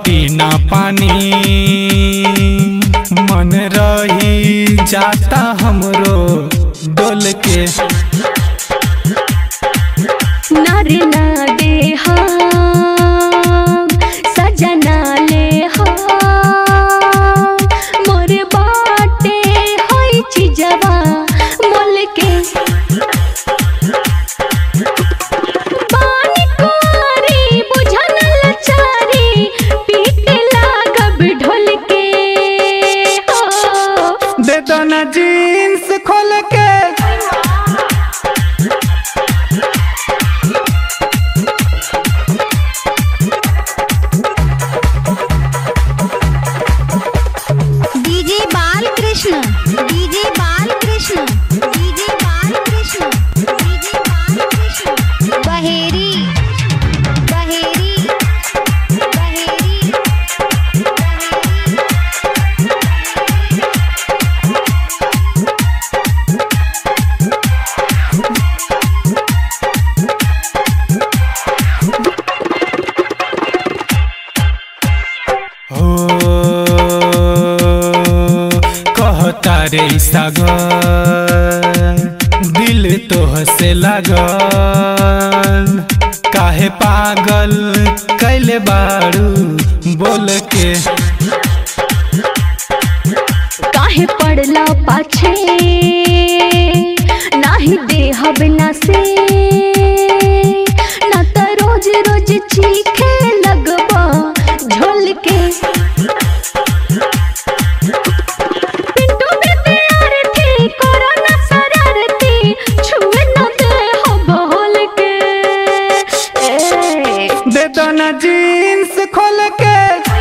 हटी ना पानी मन रही जाता हमरो डोल के नारे ना दे हम सजना ले हम मोर बाटे होई चिजवा मोल के पानी कुआरी बुझन लचारी पीटे लागब ढोल के हो दे दो ना जीन्स खोल के DJ Balkrishna DJ Balkrishna DJ Balkrishna DJ Balkrishna Baheri Baheri Baheri हो कहता रे सागर दिल तोह से लागल काहे पागल कैले बारू बोल के काहे पड़ला पाछे नाही देहब ना से ना त रोज रोज चीखे लगबा झोल के पिंटू बेबी आरती करो ना शरारती छुए न दे हो बोल के ए दे दो ना जीन्स खोल के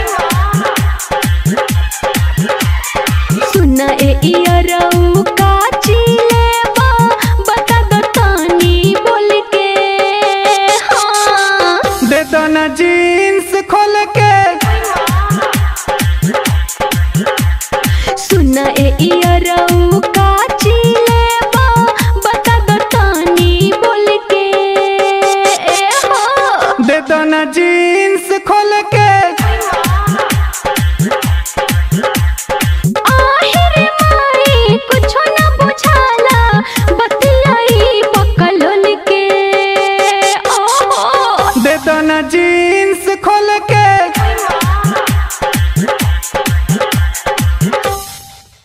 सुना ए इयरऊ का चिलेबा बता दो तानी बोल के हाँ दे दो ना जीन्स खोल के सुना ए इयरऊ का चिलेबा बता दो तानी बोल के हो दे दो ना जीन्स खोल के आहिर माई कुछो न बुझाला बतियाई पकलोल के ओहो दे दो ना जीन्स